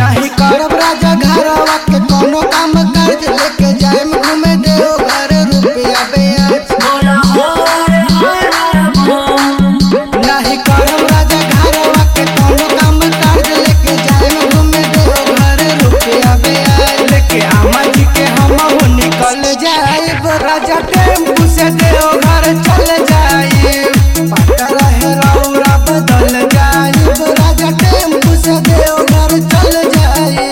नहीं करब राजा घरवा के कोनो काम काज लेके जाए घूमे देव घर रुपया बेच नहीं करब राजा घरवा के कोनो काम काज लेके जाए घूमे देव घर रुपया बेच लेके आमा जी के हम हो निकल जाए राजा टेम्पू से देव घर चल जाए पता रहे रौरा बदल जाए राजा टेम्पू से देव घर चल जाए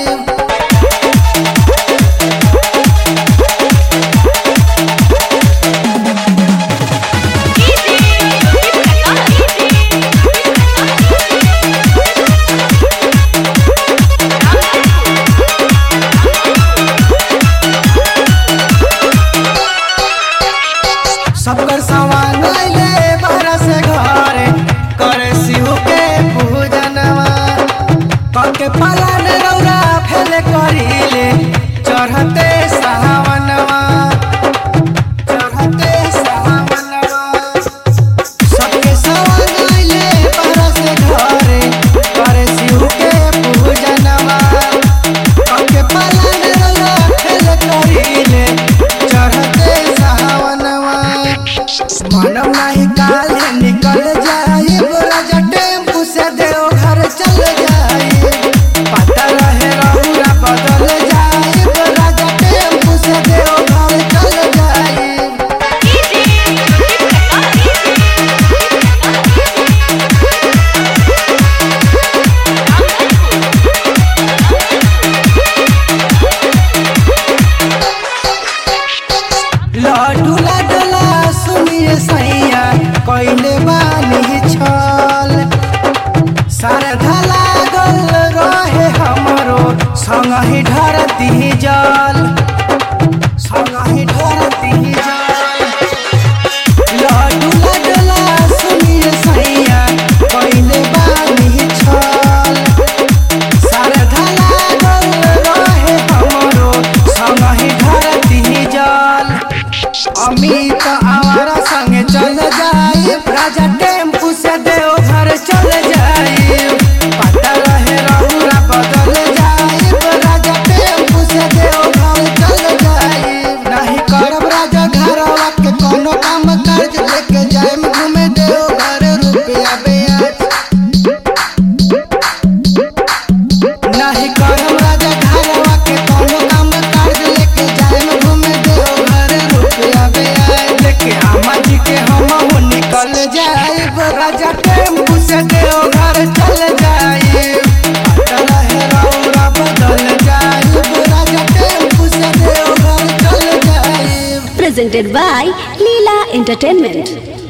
सबकर सामान ले बाहर से घरे करे शिव के पूजनवा कके पालन रौरा फेले करीले चढ़ते सावनवा चढ़ते सावनवा सबके सामान ले बाहर से घरे करे शिव के पूजनवा कके पालन रौरा फेले करीले चढ़ते सावनवा मानव नहीं काले निकल जाए राजा टेम्पू से देव घर चल जाए पता रहे रहुरा बदल जाए राजा टेम्पू से देव घर चल जाए लड्डू लडला सुनिए सैया कैले बानी छल शारदा लागल रहे हमरो संगहि ढरती जल संगहि ढरती जल लड्डू लडला सुनिए सैया कैले बानी छल शारदा लागल रहे हमरो संगहि ढरती जल अमित हमारा संगे चल जाए राजा टेम्पू से देव घर चल जाए पता रहे रहुरा बदल जाए राजा टेम्पू से देव घर चल जाए नहीं करब राजा घरवा के कोनो काम काज लेके जाए घूमे देव घर रुपया बेच नहीं करब राजा घरवा के कोनो काम काज लेके जाए घूमे देव घर रुपया बेच लेके आमा जी के हम हो निकल जाए राजा टेम्पू से देव घर चल जाए पता रहे रौरा बदल जाए राजा टेम्पू से देव घर चल जाए presented by Leela Entertainment.